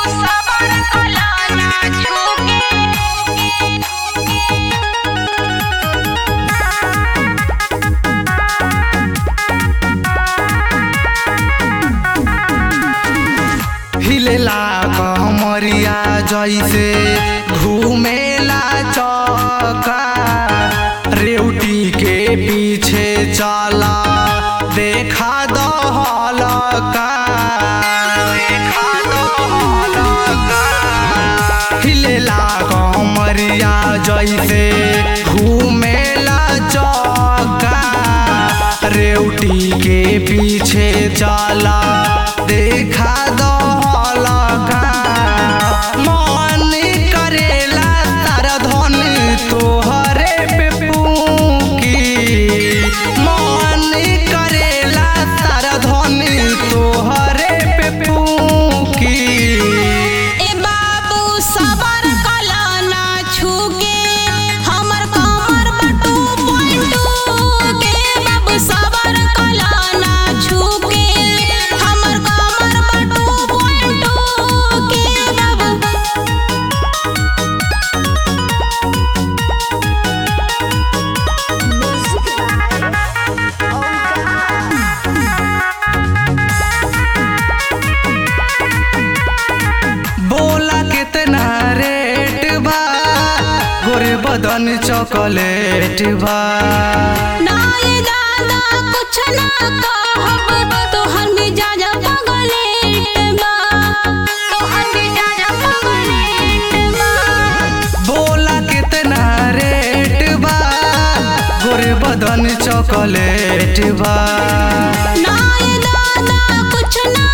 सबर कलाना झुके हिलेला कमरिया जैसे घूमेला चौका रेवटी के पीछे चला देखा दहलका देखा दहलका हिलेला कमरिया जैसे घूमेला चौका रेवटी के पीछे चला देखा दहलका मन करेला तारा धन तोहरे पे पूकी मन करेला तारा धन तोहरे पे पूकी ए बाबू सबर कलाना छुके हमर कमर बटू पलटू के बाबू सबर कलाना छुके हमर कमर बटू पलटू के बाबू बोला कितना रेट बा गोरे बदन चॉकलेट बा ना ये दादा कुछ ना कहब तोहर मिजाज पगलेट बा तोहर मिजाज पगलेट बा बोला कितना रेट बा गोरे बदन चॉकलेट बा ना ये दादा कुछ ना